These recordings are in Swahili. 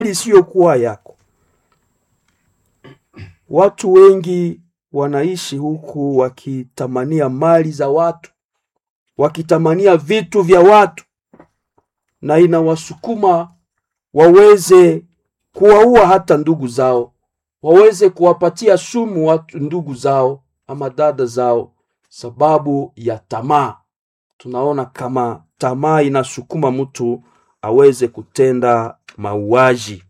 isiyokuwa yako. Watu wengi wanaishi huku wakitamania mali za watu, wakitamania vitu vya watu, na inawasukuma waweze kuwaua hata ndugu zao, waweze kuwapatia sumu watu ndugu zao ama dada zao, sababu ya tamaa. Tunaona kama tamaa inasukuma mtu aweze kutenda mauaji.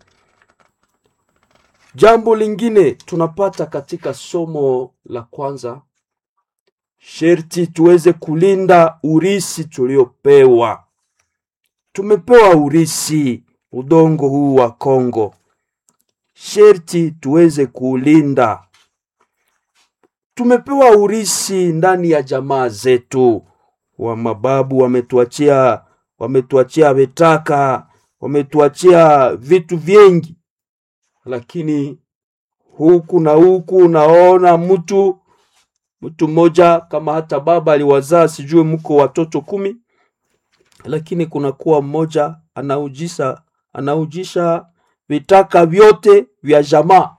Jambo lingine tunapata katika somo la kwanza, sherti tuweze kulinda urisi tuliopewa. Tumepewa urisi, udongo huu wa Kongo, sherti tuweze kuulinda. Tumepewa urisi ndani ya jamaa zetu, wa mababu wametuachia, wametuachia vitaka, wametuachia vitu vingi lakini huku na huku unaona mtu mtu mmoja kama hata baba aliwazaa sijui mko watoto kumi, lakini kunakuwa mmoja anaujisha anaujisha vitaka vyote vya jamaa,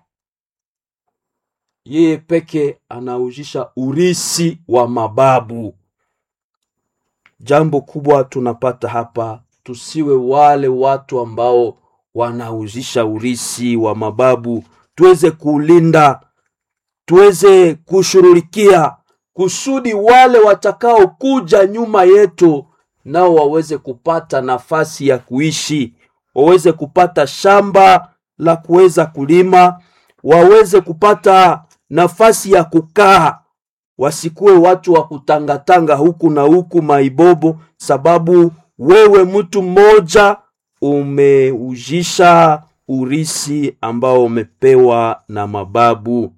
yeye peke anaujisha urisi wa mababu. Jambo kubwa tunapata hapa, tusiwe wale watu ambao wanauzisha urisi wa mababu, tuweze kuulinda, tuweze kushughulikia kusudi wale watakao kuja nyuma yetu nao waweze kupata nafasi ya kuishi, waweze kupata shamba la kuweza kulima, waweze kupata nafasi ya kukaa, wasikuwe watu wa kutangatanga huku na huku maibobo, sababu wewe mtu mmoja umeujisha urisi ambao umepewa na mababu.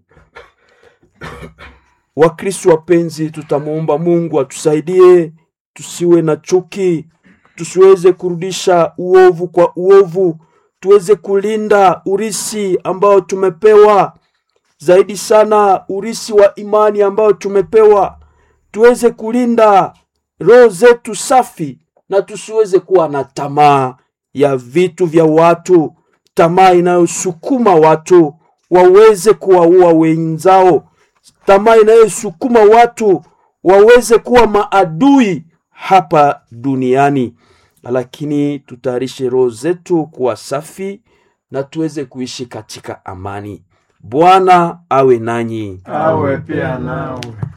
Wakristo wapenzi, tutamwomba Mungu atusaidie tusiwe na chuki, tusiweze kurudisha uovu kwa uovu, tuweze kulinda urisi ambao tumepewa, zaidi sana urisi wa imani ambao tumepewa, tuweze kulinda roho zetu safi na tusiweze kuwa na tamaa ya vitu vya watu, tamaa inayosukuma watu waweze kuwaua wenzao, tamaa inayosukuma watu waweze kuwa maadui hapa duniani. Lakini tutayarishe roho zetu kuwa safi na tuweze kuishi katika amani. Bwana awe nanyi, awe pia nawe.